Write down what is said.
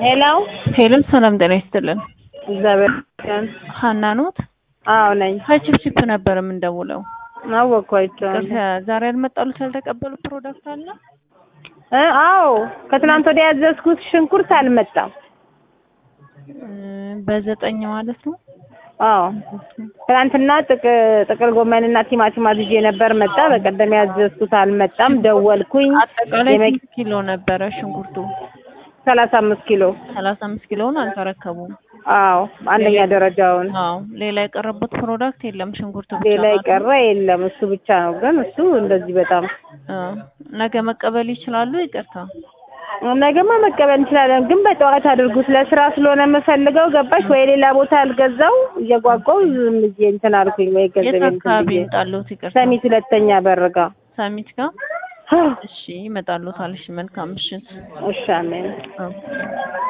ሄሎ ሄሎ ሰላም ጤና ይስጥልን። እግዚአብሔር ይመስገን። ሀና ኖት? አዎ ነኝ። ከቺፕቺፕ ነበር የምንደውለው። አወቅኳቸው። ቅርታ ዛሬ ያልመጣሉት ያልተቀበሉ ፕሮዳክት አለ? እ አዎ ከትናንት ወዲያ ያዘዝኩት ሽንኩርት አልመጣም። እ በዘጠኝ ማለት ነው። አዎ ትናንትና ጥቅ- ጥቅል ጎመንና ቲማቲም አዝዤ ነበር፣ መጣ። በቀደም ያዘዝኩት አልመጣም። ደወልኩኝ። አጠቃላይ የመ- ስንት ኪሎ ነበረ ሽንኩርቱ? ሰላሳ አምስት ኪሎ ሰላሳ አምስት ኪሎውን አልተረከቡም። አዎ አንደኛ ደረጃውን አዎ ሌላ የቀረቡት ፕሮዳክት የለም። ሽንኩርቱ ብቻ ሌላ ነው። የቀረ የለም። እሱ ብቻ ነው። ግን እሱ እንደዚህ በጣም አ ነገ መቀበል ይችላሉ? ይቅርታ ነገማ መቀበል እንችላለን። ግን በጠዋት አድርጉት። ለስራ ስለሆነ የምፈልገው ገባሽ ወይ? ሌላ ቦታ አልገዛው እየጓጓው ዝም ብዬ እንትን አልኩኝ ወይ የት ገንዘብ እንትን አካባቢ ብዬ ይምጣሉት? ይቅርታ ሰሚት ሁለተኛ በርጋ ሰሚት ጋር እሺ ይመጣሉታል። እሺ መልካም ምሽት። እሺ አሜን። ኦኬ